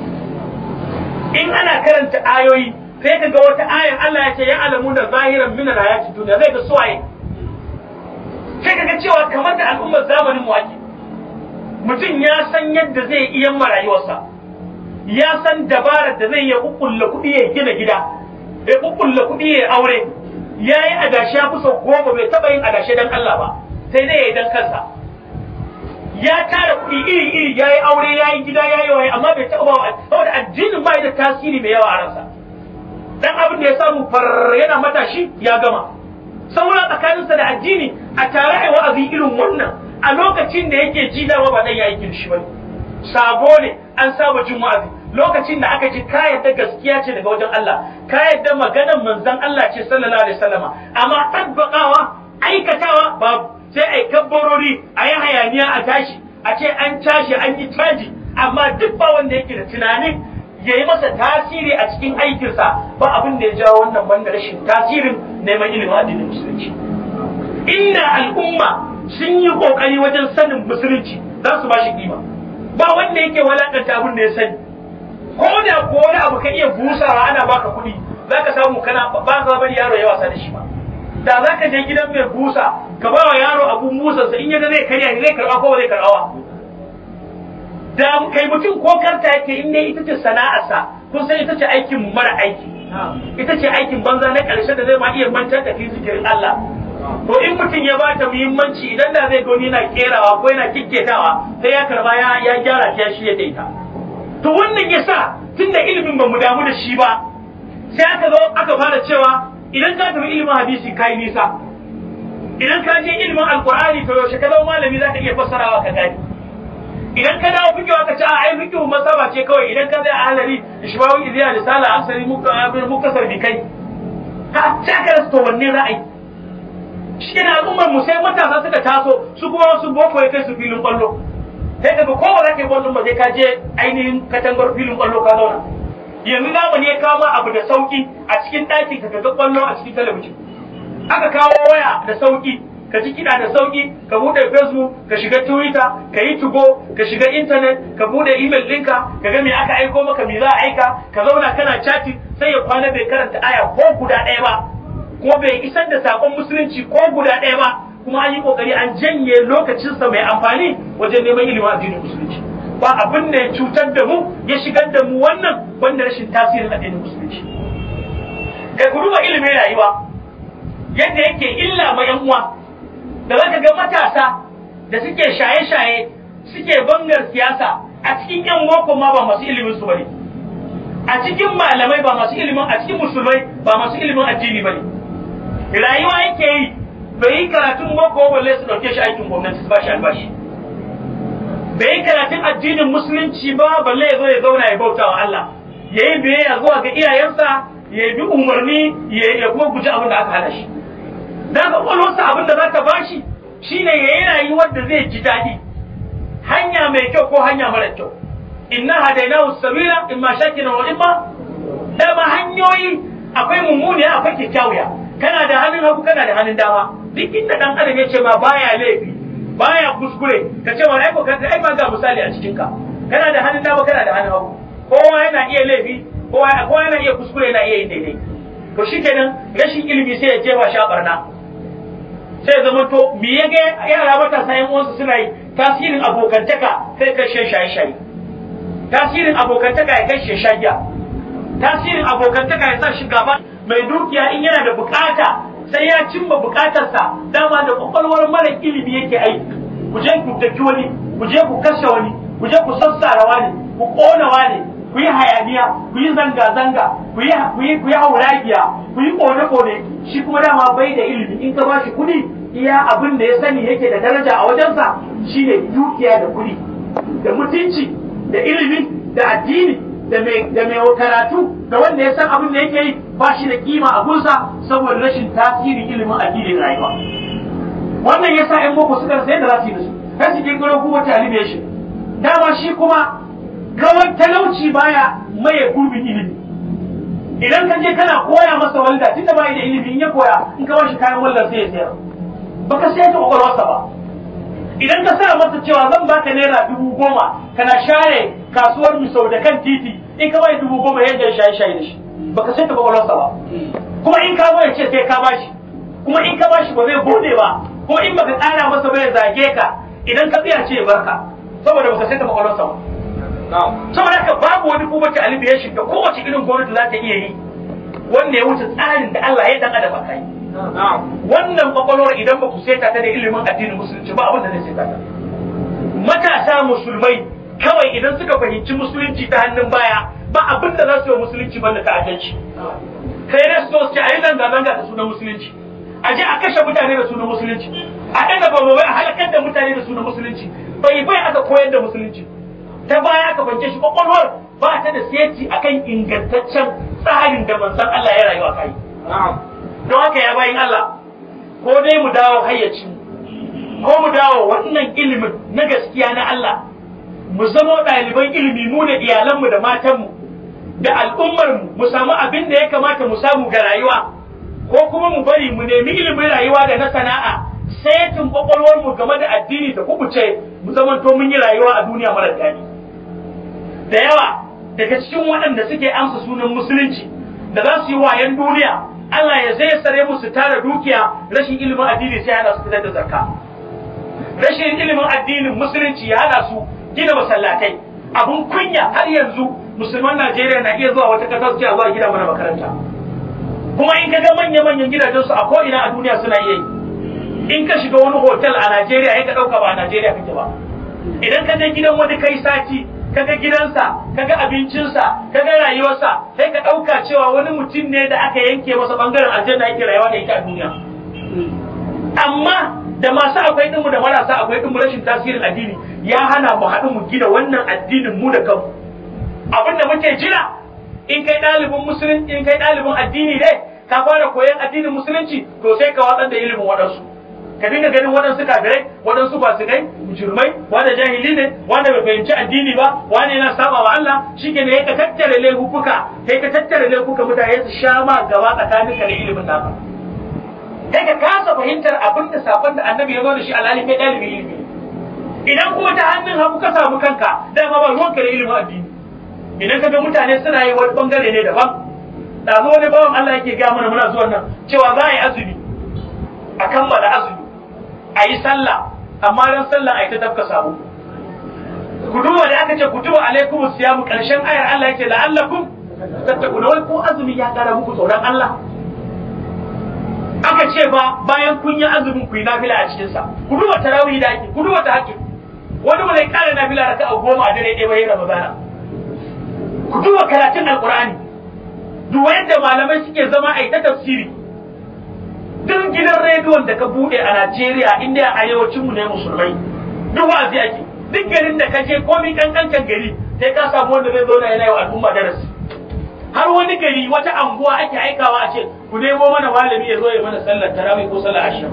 in ana karanta ayoyi sai ka ga wata ayan Allah ya ce ya alamu da zahiran min hayati duniya zai ga suwaye sai ka ga cewa kamar da al'ummar zamanin mu ake mutum ya san yadda zai iya marayuwarsa ya san dabarar da zai iya kukkulla kuɗi ya gina gida ya kukkulla kuɗi ya aure ya yi adashi ya fi sau goma bai taɓa yin adashi don Allah ba sai dai ya yi don kansa ya tara kuɗi iri iri ya yi aure ya yi gida ya yi waye amma bai taɓa ba saboda addinin ba da tasiri mai yawa a ransa dan abin da ya samu far yana matashi ya gama saura tsakaninsa da addini a tare a wa'azi irin wannan a lokacin da yake ji dama ba dan ya aikin shi bane sabo ne an saba jin wa'azi lokacin da aka ji ka yadda gaskiya ce daga wajen Allah ka yadda maganar manzon Allah ce sallallahu alaihi wasallama amma tabbakawa aikatawa babu sai ai kabbarori a yi hayaniya a tashi a ce an tashi an yi caji amma duk ba wanda yake da tunanin ya yi masa tasiri a cikin aikinsa ba abin da ya jawo wannan banda rashin tasirin neman ilimin addinin musulunci inda al'umma sun yi kokari wajen sanin musulunci za su ba shi kima ba wanda yake walakanta abin da ya sani ko da ko wani abu ka iya busawa ana baka kuɗi za ka samu kana ba ka bari yaro ya wasa da shi ba da za ka je gidan mai busa ka ba wa yaro abun busansa in yaga zai karya zai karɓa ko zai karɓawa da kai mutum ko karta yake in dai ita ce sana'arsa kun san ita ce aikin mara aiki ita ce aikin banza na ƙarshe da zai ma iya mantar da kai zikirin Allah to in mutum ya bata muhimmanci idan da zai gani yana kerawa ko yana kikketawa sai ya karba ya ya gyara ta shi ya daita to wannan yasa tunda ilimin ba mu damu da shi ba sai aka zo aka fara cewa idan ka tafi ilimin hadisi kai nisa idan ka je ilimin alqur'ani to yaushe ka zama malami zaka iya fassarawa ka gani idan ka dawo fikiwa ka ce a ai fikihu masaba ce kawai idan ka zai a halari ishmawi iziya risala asali muka sarbi kai ka ta ka rasa to wanne ra'ayi shi ne al'ummar mu sai matasa suka taso su kuma wasu boko ya kai su filin kwallo sai daga ko ba za ka yi kwallon ba sai ka je ainihin katangar filin kwallo ka zauna yanzu zamani ya kawo abu da sauki a cikin ɗaki ka ga kwallo a cikin talabijin aka kawo waya da sauki ka ji kiɗa da sauki ka buɗe facebook ka shiga twitter ka yi tugo ka shiga internet ka buɗe email ɗinka ka ga me aka aiko maka me za a aika ka zauna kana chatting sai ya kwana bai karanta aya ko guda ɗaya ba kuma bai isar da sakon musulunci ko guda ɗaya ba kuma an yi kokari an janye lokacinsa mai amfani wajen neman ilimin addinin musulunci ba abin da ya cutar da mu ya shigar da mu wannan banda rashin tasirin addinin musulunci kai ku duba ilimin rayuwa yadda yake illa ma yan uwa da zaka ga matasa da suke shaye-shaye suke bangar siyasa a cikin yan boko ma ba masu ilimin su bane a cikin malamai ba masu ilimin a cikin musulmai ba masu ilimin addini bane rayuwa yake yi bai yi karatun boko balle su dauke shi aikin gwamnati su ba shi albashi bai yi karatun addinin musulunci ba balle ya zo ya zauna ya bauta wa Allah ya yi biyayya zuwa ga iyayensa ya bi umarni ya kuma guji abin da aka hana shi da ga kwalwarsa abin da za ta bashi shine ya yi rayuwar da zai ji daɗi hanya mai kyau ko hanya mara kyau inna hadainahu sabila imma shakina wa imma dama hanyoyi akwai mummuni akwai kyakkyawiya kana da hannun hagu kana da hannun dama duk inda dan adam ya ce ma baya laifi baya kuskure ka ce wani aiko ka ai ma ga misali a cikin ka kana da hannun dama kana da hannun hagu kowa yana iya laifi kowa kowa yana iya kuskure yana iya yin daidai to shikenan rashin ilimi sai ya jefa sha barna sai ya zama to me ya ga yara matasa yan uwansu suna yi tasirin abokantaka sai kai shan shaye shaye tasirin abokantaka ya kai shan giya tasirin abokantaka ya sa shi gaba mai dukiya in yana da bukata sai ya cimma bukatarsa dama da kwakwalwar mara ilimi yake aiki ku je ku daki wani ku je ku kashe wani ku je ku sassara wani ku kona wani ku yi hayaniya ku yi zanga-zanga ku yi ku yi ku yi hauragiya ku yi kone-kone shi kuma dama bai da ilimi in ka bashi kuɗi iya abin da ya sani yake da daraja a wajensa shine dukiya da kuɗi da mutunci da ilimi da addini da mai da mai karatu da wanda ya san abin da yake yi ba shi da kima a gunsa saboda rashin tasirin ilimin addinin rayuwa wannan yasa ƴan boko suka rasa yadda za su yi da su kai su kirkiro kuma talibation dama shi kuma kawai talauci baya maye gurbin ilimi idan ka je kana koya masa walda tunda bai da ilimi in ya koya in ka bashi kayan walda sai ya sayar baka sai ta kwakwalwarsa ba idan ka sa masa cewa zan baka naira dubu goma kana share kasuwar misau da kan titi in ka bai dubu goma yadda ya shaye shaye da shi baka sai ta kwakwalwarsa ba kuma in ka zo ya ce sai ka bashi kuma in ka bashi ba zai gode ba ko in baka tsara masa bai zage ka idan ka tsaya ce ya barka saboda baka sai ta kwakwalwarsa ba saboda haka babu wani kuma ta alibi da kowace irin gwamnati za ta iya yi wanda ya wuce tsarin da Allah ya dan adam a kai wannan kwakwalwar idan ba ku seta ta da ilimin addinin musulunci ba abin da zai seta ta matasa musulmai kawai idan suka fahimci musulunci ta hannun baya ba abin da za su yi musulunci banda ta'addanci kai da su ce a yi zanga-zanga da sunan musulunci a je a kashe mutane da sunan musulunci a ɗaga bababai a halakar da mutane da sunan musulunci bai bai aka koyar da musulunci ta baya aka bance shi kwakwalwar ba ta da seti akan ingantaccen tsarin da manzon Allah ya rayu a kai don haka ya bayin Allah ko dai mu dawo hayyaci ko mu dawo wannan ilimin na gaskiya na Allah mu zama ɗaliban ilimi mu da iyalanmu da matanmu da al'ummarmu mu samu abin da ya kamata mu samu ga rayuwa ko kuma mu bari mu nemi ilimin rayuwa da na sana'a setin kwakwalwarmu game da addini ta kubuce mu zamanto mun yi rayuwa a duniya mara daɗi da yawa daga cikin waɗanda suke amsa sunan musulunci da za su yi wayan duniya Allah ya zai sare musu tara dukiya rashin ilimin addini sai hana su fitar da zakka rashin ilimin addinin musulunci ya hana su gina masallatai abun kunya har yanzu musulman Najeriya na iya zuwa wata ƙasa su ce a zuwa gida mana makaranta kuma in ka ga manya-manyan gidajen su a ko ina a duniya suna iya yi in ka shiga wani hotel a Najeriya ya ka ɗauka ba a Najeriya kake ba idan ka je gidan wani kai sati kaga gidansa kaga abincinsa kaga rayuwarsa sai ka ɗauka cewa wani mutum ne da aka yanke masa bangaren aljanna yake rayuwa da ita a duniya amma da masu akwai ɗinmu da marasa akwai ɗinmu rashin tasirin addini ya hana mu haɗu mu gina wannan addinin mu da kanmu abin da muke jira in kai ɗalibin musulunci in kai ɗalibin addini ne ka fara koyon addinin musulunci to sai ka watsar da ilimin waɗansu ka dinga ganin waɗansu kafirai waɗansu fasikai mujrimai wanda jahili ne wanda bai fahimci addini ba wanda yana saba wa Allah shike ne ka tattare laifuka kai ka tattare laifuka mutane su sha ma gaba tsakaninka da ilimin naka kai ka kasa fahimtar abin da sabon da annabi ya zo da shi alhali kai ɗalibi ilimi idan kuma ta hannun hagu ka samu kanka dama ba ruwanka da ilimin addini idan ka ga mutane suna yi wani bangare ne daban ɗazu wani bawan Allah yake gaya mana muna zuwan nan cewa za a yi azumi a kammala azumi a yi sallah amma ran sallah a yi ta tafka sabo ku duba da aka ce ku tuba alaikum siyamu karshen ayar Allah yake la'allakum tattaquna wai ko azumi ya kara muku tsoron Allah aka ce ba bayan kun yi azumin ku yi nafila a cikin sa ku duba tarawih da ake ku duba tahajjud wani ba zai kara nafila raka'a goma a dare ɗaya bayan ramadana ku duba karatun alqur'ani duba yadda malamai suke zama a yi ta tafsiri duk gidan rediyon da ka bude a Najeriya inda a arewacin mu ne musulmai duk wa'azi ake duk garin da ka je komai kankancan gari sai ka samu wanda zai zauna yana yi wa al'umma darasi har wani gari wata anguwa ake aikawa a ce ku nemo mana malami ya zo ya mana sallar tarawih ko sallar asham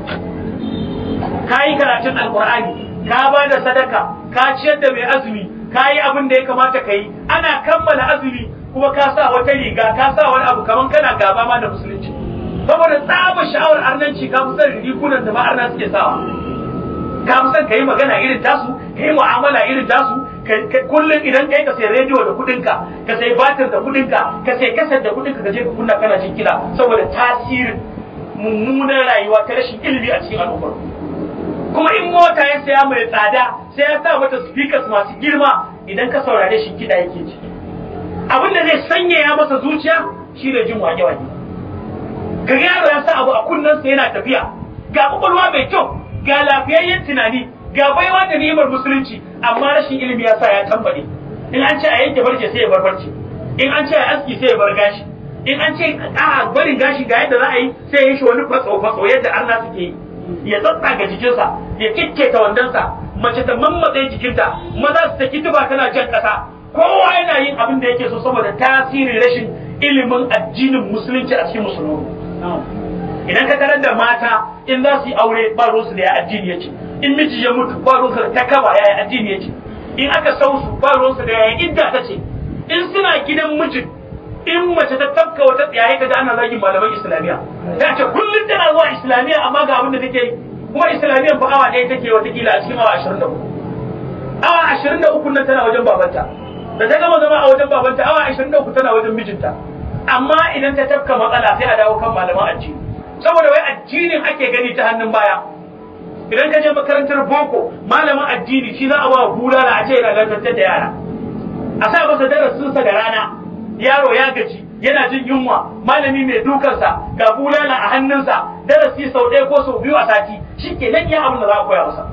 ka yi karatun alqur'ani ka ba da sadaka ka ciyar da mai azumi ka yi abin da ya kamata ka yi ana kammala azumi kuma ka sa wata riga ka sa wani abu kaman kana gaba ma da musulunci saboda tsaba sha'awar arnanci ka fi son rigunan da ma'arna suke sawa ka fi son ka yi magana irin tasu ka yi mu'amala irin tasu kullum idan kai ka sai rediyo da kudinka ka sai batir da kudinka ka sai kasar da kudinka ka je ka kunna kana jin kiɗa saboda tasirin mummunan rayuwa ta rashin ilimi a cikin al'ummar kuma in mota ya saya mai tsada sai ya sa mata speakers masu girma idan ka saurare shi kiɗa yake ji abin da zai sanyaya masa zuciya shi ne jin wage-wage ga yaro ya sa abu a kunnensa yana tafiya ga kwakwalwa mai kyau ga lafiyayyen tunani ga baiwa da ni'imar musulunci amma rashin ilimi ya sa ya tambare in an ce a yanke barce sai ya bar barce in an ce a aski sai ya bar gashi in an ce a barin gashi ga yadda za a yi sai ya yi shi wani fatso fatso yadda arna suke yi ya tsatsa ga jikinsa ya kikketa wandonsa mace ta mammatse jikinta maza su taki tuba tana jan kasa kowa yana yin abin da yake so saboda tasirin rashin ilimin addinin musulunci a cikin musulmi idan ka tarar da mata in za su yi aure ba ruwansu da ya addini yake in miji ya mutu ba ruwansu da takaba ya addini yake in aka sau su ba ruwansu da ya idda ta ce in suna gidan mijin in mace ta tafka wata tsiyaye ka da ana zagin malaman islamiyya ta ce kullum tana zuwa islamiyya amma ga abin da take yi kuma islamiyyan fa awa ɗaya take watakila a cikin awa ashirin da uku awa ashirin da uku nan tana wajen babanta da ta gama zama a wajen babanta awa ashirin da uku tana wajen mijinta amma idan ta tafka matsala sai a dawo kan malaman addini saboda wai addinin ake gani ta hannun baya idan ka je makarantar boko malamin addini shi za a ba bulala a ce yana lantarki da yara a sa masa darasinsa da rana yaro ya gaji yana jin yunwa malami mai dukansa ga bulala a hannunsa darasi sau ɗaya ko sau biyu a sati shi ke nan ya abin da za a koya masa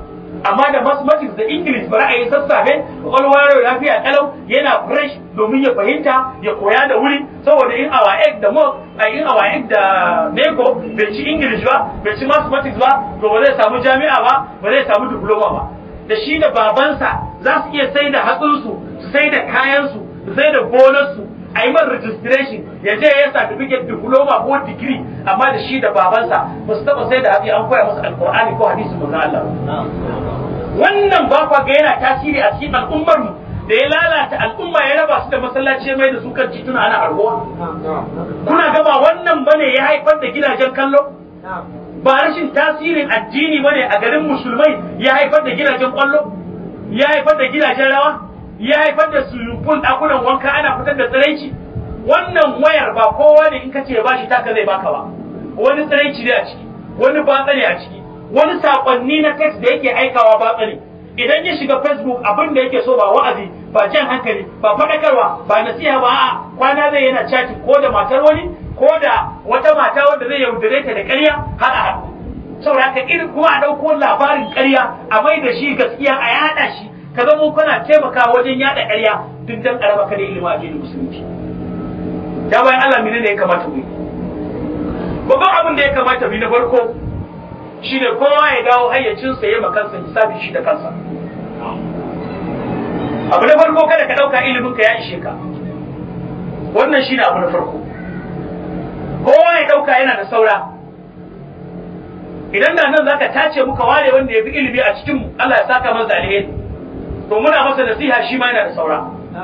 amma da mathematics da english ba ra'ayi sassafe kwakwalwa yaro lafiya kalau yana fresh domin ya fahimta ya koya da wuri saboda in awa egg da mo a in awa egg da neko bai ci english ba bai ci mathematics ba to ba zai samu jami'a ba ba zai samu diploma ba da shi da babansa za su iya sai da hatsinsu su sai da kayansu su sai da gonarsu a yi man registration ya je ya certificate diploma ko digiri amma da shi da babansa ba su taba sai da hatsi an koya masa alkur'ani ko hadisi manzo Allah wannan ba kwa ga yana tasiri a cikin al'ummar mu da ya lalata al'umma ya raba su da masallaci mai da su kan tituna ana harbuwa kuna gaba wannan bane ya haifar da gidajen kallo ba rashin tasirin addini bane a garin musulmai ya haifar da gidajen kwallo ya haifar da gidajen rawa ya haifar da sulufun ɗakunan wanka ana fitar da tsiraici wannan wayar ba kowa ne in ka ce ba shi taka zai baka ba wani tsiraici ne a ciki wani batsa ne a ciki wani sakonni na text da yake aikawa batsa ne idan ya shiga facebook abin da yake so ba wa'azi ba jan hankali ba faɗakarwa ba nasiha ba a kwana zai yana chatting ko da matar wani ko da wata mata wanda zai yaudare ta da ƙarya har a haɗu saboda haka irin kuma a ɗauko labarin ƙarya a mai da shi gaskiya a yaɗa shi ka zama kana taimaka wajen yaɗa ƙarya duk dan ƙaraba ka da ilimin addinin musulunci ya bayan Allah mene ne ya kamata mu yi babban abin da ya kamata mu yi na farko shine kowa ya dawo hayyacinsa ya makansa hisabi shi da kansa abu na farko kada ka ɗauka ilimin ka ya ishe ka wannan shine abu na farko kowa ya ɗauka yana da saura idan da nan zaka tace muka ware wanda ya fi ilimi a cikin mu Allah ya saka masa alheri to muna masa nasiha shi ma yana da saura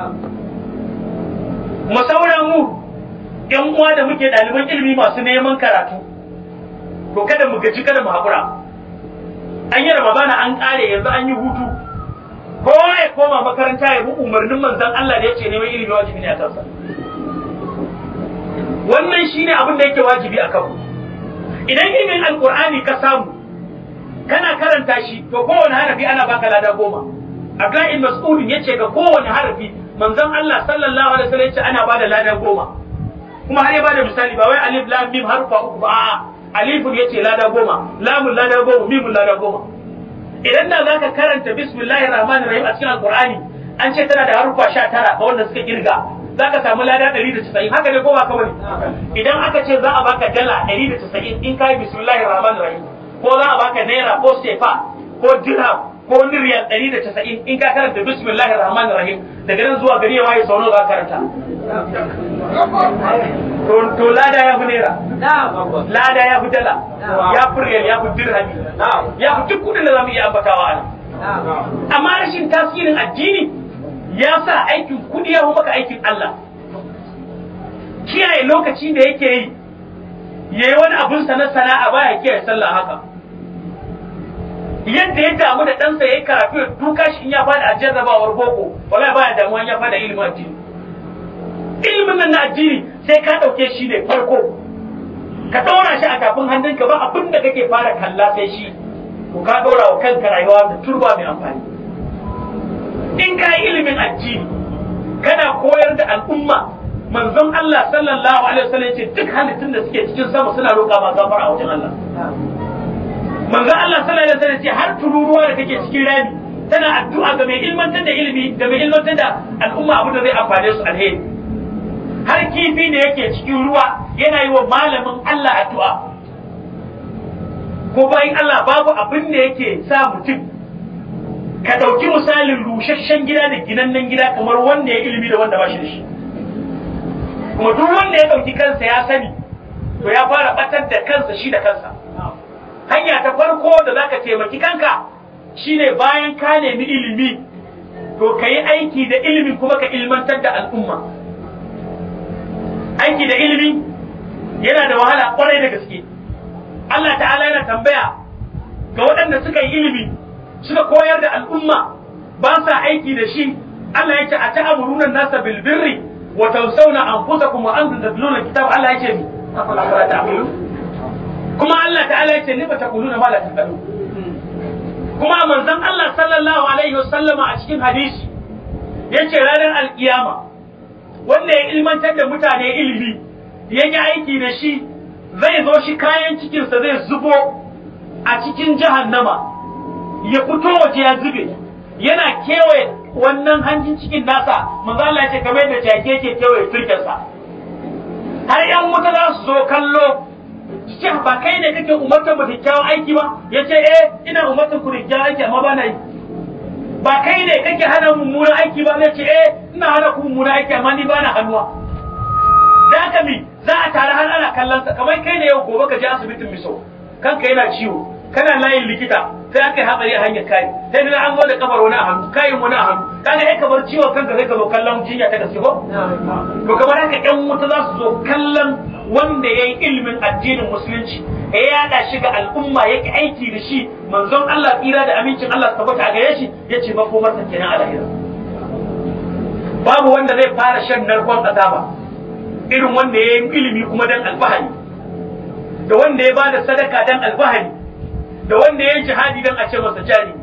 mu saura mu ƴan uwa da muke ɗaliban ilimi masu neman karatu to kada mu gaji kada mu haƙura an yi ramadana an ƙare yanzu an yi hutu kowa ya koma makaranta ya bi umarnin manzon Allah da ya ce neman ilimi wajibi ne a kansa wannan shine abin da yake wajibi a kanmu idan ilimin alkur'ani ka samu kana karanta shi to kowane harafi ana baka lada goma Abdullahi Mas'udin yace ga kowane harafi manzon Allah sallallahu alaihi wasallam yace ana bada lada goma kuma har ya bada misali ba wai alif lam mim harfa uku ba a'a alifun yace lada goma lamun lada goma mimun lada goma idan da zaka karanta bismillahir rahmanir rahim a cikin alqur'ani an ce tana da harufa 19 ga wanda suka kirga zaka samu lada 190 haka ne ko ba ka bane idan aka ce za a baka dala 190 in kai bismillahir rahmanir rahim ko za a baka naira ko sefa ko dirham ko riyal 190 in ka karanta bismillahir rahmanir rahim daga nan zuwa gari ya waye sau nawa za ka karanta to to lada ya fi naira lada ya fi dala ya fi riyal ya fi dirhami ya fi duk kudin da zamu iya ambatawa a nan amma rashin tasirin addini ya sa aikin kudi ya maka aikin Allah kiyaye lokaci da yake yi yayi wani abun sa na sana'a baya kiyaye sallah haka yadda ya damu da ɗansa ya yi karatu ya duka shi in ya fada a jarrabawar boko wala baya damuwa ya fada ilimin addini ilimin nan na addini sai ka ɗauke shi ne farko ka ɗora shi a tafin hannunka ba abin da kake fara kalla sai shi ko ka ɗora wa kanka rayuwa da turba mai amfani in ka yi ilimin addini kana koyar da al'umma manzon Allah sallallahu alaihi wasallam ya ce duk halittun da suke cikin sama suna roƙa ma gafara a wajen Allah manzon Allah sallallahu alaihi wasallam ya ce har tururuwa da take cikin rami tana addu'a ga mai ilmantar da ilimi ga mai ilmantar da al'umma abin da zai amfane su alheri har kifi da yake cikin ruwa yana yi wa malamin Allah addu'a ko bayan Allah babu abin da yake sa mutum ka ɗauki misalin rusasshen gida da ginannen gida kamar wanda ya ilimi da wanda ba shi da shi kuma duk wanda ya ɗauki kansa ya sani to ya fara batar da kansa shi da kansa hanya ta farko da zaka taimaki kanka shine bayan ka nemi ilimi to ka yi aiki da ilimi kuma ka ilmantar da al'umma aiki da ilimi yana da wahala kwarai da gaske Allah ta'ala yana tambaya ga waɗanda suka yi ilimi suka koyar da al'umma ba sa aiki da shi Allah ya ce a ta'amuruna nasa bil birri wa tawsawna anfusakum wa antum tatluna kitab Allah ya ce mi afala ta'qilun kuma Allah ta'ala ya ce lima taquluna ma la taqulun kuma manzon Allah sallallahu alaihi wasallama a cikin hadisi yace ranar alkiyama wanda ya ilmantar da mutane ilimi ya yi aiki da shi zai zo shi kayan cikinsa zai zubo a cikin jahannama ya fito waje ya zube yana kewaye wannan hanjin cikin nasa manzo Allah ya ce kamar yadda jake ke kewaye turkensa har yan wuta za su zo kallo ce ba kai ne kake umartar mu kyakkyawan aiki ba ya ce eh ina umartar ku kyakkyawan aiki amma ba na yi ba kai ne kake hana mummunan aiki ba zai ce eh ina hana ku mummunan aiki amma ni ba na hannuwa da haka mi za a tare har ana kallon sa kamar kai ne yau gobe ka je asibitin miso kanka yana ciwo kana layin likita sai aka yi hatsari a hanyar kai sai daga an zo da kafar wani a hannu kayin wani a hannu kaga ai kamar ciwon kanka sai ka zo kallon jinya ta gaske ko to kamar haka yan wuta za su zo kallon wanda ya yi ilimin addinin musulunci ya yada shi ga al'umma yake aiki da shi manzon Allah tsira da amincin Allah tabbata a gare shi ya ce makomarsa kenan a lahira babu wanda zai fara shan narkon azaba irin wanda ya yi ilimi kuma dan alfahari da wanda ya bada sadaka dan alfahari da wanda ya yi jihadi dan a ce masa jari